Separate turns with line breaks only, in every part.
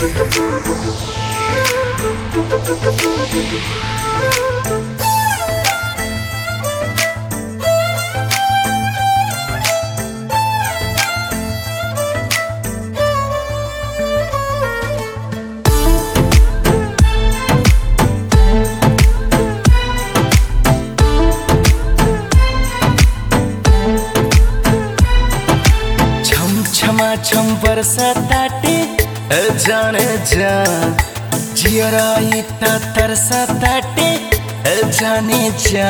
छम छमा छम बरसाताटे जाने जा जियराई त तरसाताटे जाने जा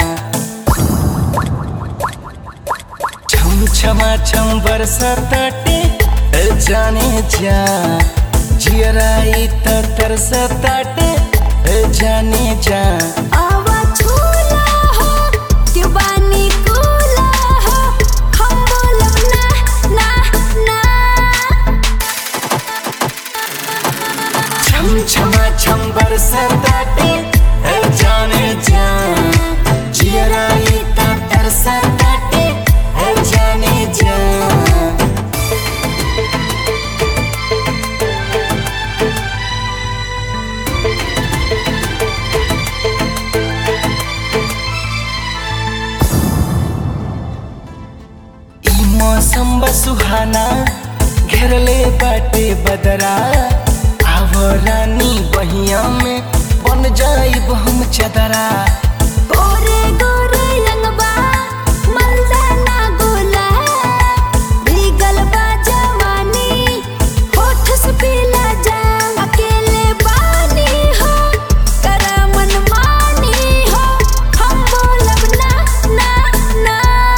छम छमा छम बरसाताटे जाने जा जियराई त तरसाताटे जाने जा
आवा झूला हो कि बानी कूला हो हम बोलब ना ना ना
छम छमा छम बरसाताटे जाने जा जियराई त तरसाताटे जाने जा ई मौसम बा सुहाना घेरले बाटे बदरा आव रानी बहिया में बन जाइब हम चदरा
गोरे गोरे रंगबा मलदाना गोला भीगल बा जवानी होठ से पीला जा अकेले बानी हो कर मनमानी हो हम बोलब ना ना ना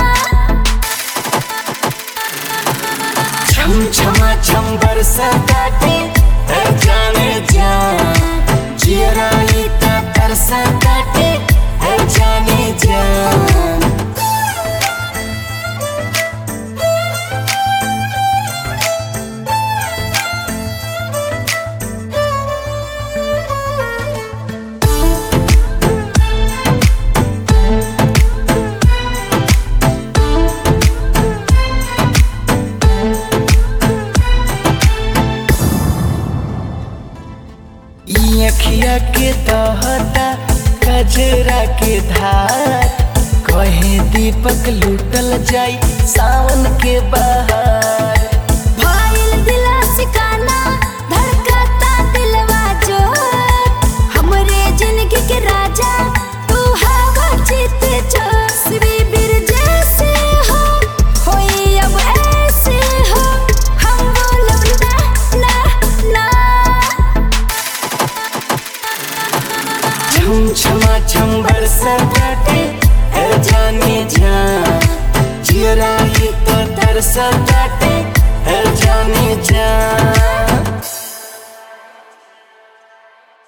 छम छमा छम बरसाताटे जाने जा जियराई त तरसाताटे जाने जा ई अखिया के तहता कजरा के धार कहे दीपक लूटल जाई सावन के बहार
भाईल दिला सिकाना धड़कता दिलवा जो हमरे जिंदगी के राजा तू हवा जीते जो शिवी बीर जैसे हो होई अब ऐसे हो हम बोलब ना ना ना
छम छमा छम बरसाताटे जाने जा जियराई तो तरसाताटे जाने जा